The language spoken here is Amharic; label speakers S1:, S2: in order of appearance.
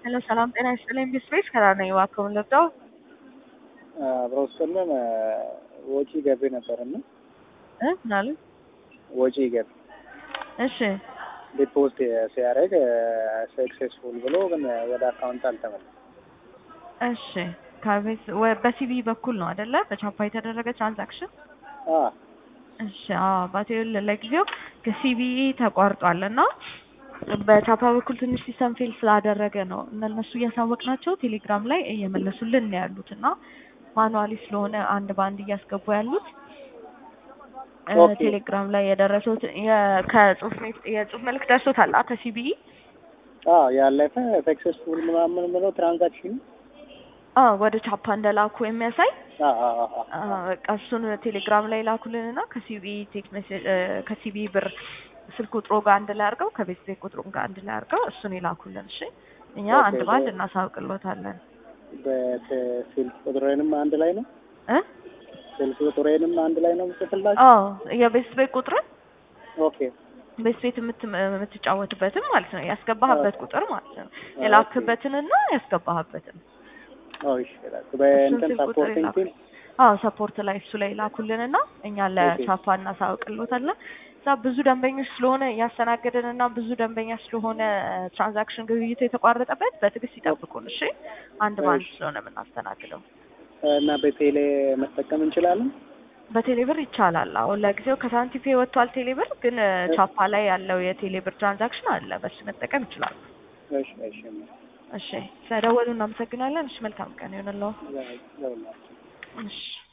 S1: ሄሎ ሰላም ጤና ይስጥልኝ ቢስቤስ ከራር ነኝ እባክዎን ልርዳው?
S2: አብረው ስለም ወጪ ገቢ ነበርና
S1: እ ምን አሉ?
S2: ወጪ ገቢ
S1: እሺ
S2: ዲፖዝት ሲያደርግ ሰክሴስፉል ብሎ ግን ወደ አካውንት አልተመለሰም።
S1: እሺ ከቤት ወ- በሲቢ በኩል ነው አይደለ? በቻፓ የተደረገ ትራንዛክሽን
S2: አ
S1: እሺ አዎ ባቴል ለጊዜው ከሲቢኢ ተቋርጧል እና በቻፓ በኩል ትንሽ ሲስተም ፌል ስላደረገ ነው እነሱ እያሳወቅናቸው ቴሌግራም ላይ እየመለሱልን ነው ያሉት እና ማኑዋሊ ስለሆነ አንድ በአንድ እያስገቡ ያሉት እ
S2: ኦኬ።
S1: ቴሌግራም ላይ የደረሱት የ- ከጽሁፍ ሜት- የጽሁፍ መልዕክት ደርሶታል አ ከሲቢኢ
S2: አ ያለፈ ሰክሴስፉል ምናምን ብሎ ትራንዛክሽን
S1: አዎ ወደ ቻፓ እንደላኩ የሚያሳይ
S2: አ አ አ አ
S1: አ፣ በቃ እሱን ቴሌግራም ላይ ላኩልንና ከሲቢኢ ቴክስት ሜሴጅ እ፣ ከሲቢኢ ብር ስልክ ቁጥሮ ጋር አንድ ላይ አድርገው ከቤት ቤት ቁጥሩ ጋር አንድ ላይ አድርገው እሱን ይላኩልን። እሺ እኛ
S2: ኦኬ፣
S1: አንድ በአንድ
S2: በ-
S1: እናሳውቅሎታለን
S2: በስልክ ቁጥሬንም አንድ ላይ ነው
S1: እ
S2: ስልክ ቁጥሬንም አንድ ላይ ነው የምጽፍላችሁ።
S1: አዎ የቤት ቤት ቁጥርን
S2: ኦኬ
S1: ቤት ቤት የምት- የምትጫወትበትን ማለት ነው ያስገባህበት ቁጥር ማለት ነው የላክበትንና ያስገባህበትን
S2: ኦ እሺ ላኩ። በእንትን
S1: እሱን ስልክ ቁጥር
S2: ሰፖርቲንግ ቲም
S1: አዎ ሰፖርት ላይ እሱ ላይ ላኩልንና እኛ ለቻፓ እናሳውቅሎታለን። እዛ ብዙ ደንበኞች ስለሆነ እያስተናገድን እና ብዙ ደንበኛ ስለሆነ ትራንዛክሽን ግብይቱ የተቋረጠበት በትዕግስት ይጠብቁን። እሺ አንድ በአንድ
S2: እሺ።
S1: ስለሆነ የምናስተናግደው
S2: እና በቴሌ መጠቀም እንችላለን።
S1: በቴሌብር ይቻላል። አሁን ለጊዜው ከሳንቲፔ ወጥቷል ቴሌብር፣ ግን ቻፓ ላይ ያለው የቴሌብር ትራንዛክሽን አለ። በሱ መጠቀም ይችላሉ።
S2: እሺ እሺ
S1: እሺ ስለደወሉ እናመሰግናለን። እሺ መልካም ቀን ይሆንልዎ።
S2: ያ- ያውላችሁ።
S1: እሺ